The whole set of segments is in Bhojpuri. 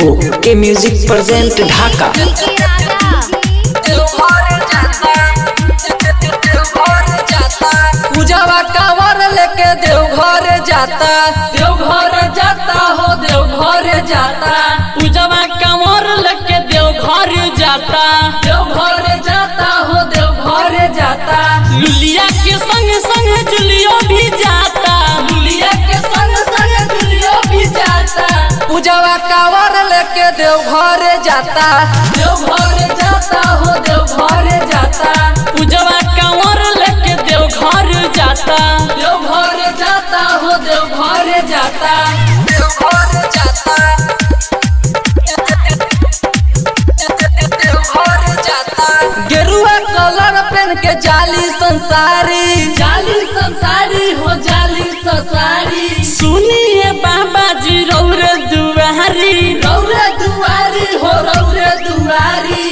ओके म्यूजिक प्रेजेंट ढाका पूजावा कांवर लेके देवघर जाता देवघर जाता हो देवघर जाता पूजावा कांवर लेके देवघर जाता देवघर जाता हो देवघर जाता लुलिया के संग संग जुलियो भी जाता लुलिया के संग संग जुलियो भी जाता पूजावा कांवर लेके देवघर जाता देवघर जाता हो देवघर जाता पूजावा कांवर लेके देवघर जाता देवघर जाता हो देवघर जाता देवघर जाता गेरुआ कलर पेन के जाली संसारी जाली संसारी हो जाली संसारी सुनिए बाबा जी रौरे दुआरी रौरे दुआरी हो रौरे दुआरी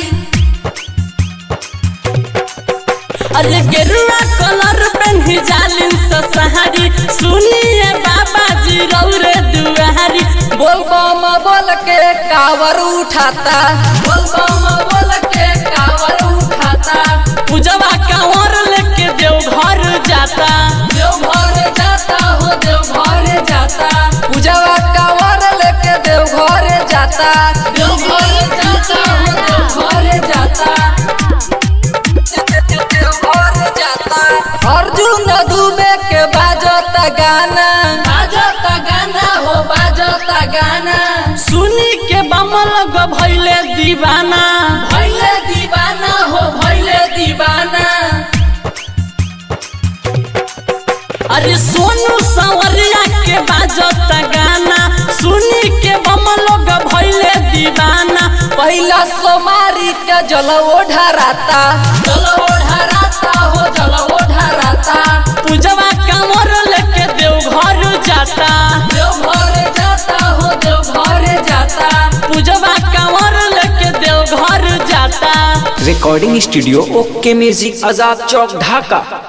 अरे गेरुआ कलर पेन ही जाली संसारी सुनिए बाबा जी रौरे दुआरी बोल बम बोल के कावर उठाता बोल बम बोल के कावर उठाता पूजवा कांवर लेके देवघर जाता देवघर जाता हो देवघर जाता पूजवा कांवर लेके देवघर जाता देवघर जाता हो देवघर जाता अर्जुन दुबे के बाजता गाना बाजता गाना हो बाजता गाना सुनी के बमल गो भैले दीवाना भैले दीवाना हो भैले दीवाना अरे सोनू संवरिया के बाजता गाना सुनी के बमल गो भैले दीवाना पहिला सोमारी के जल ओढ़ाराता जल ओढ़ाराता हो जल ओढ़ाराता पूजवा कांवर लेके देवघर जाता देवघर जाता हो देवघर जाता पूजवा कांवर लेके देवघर जाता recording studio okay music Azad Chowk ढाका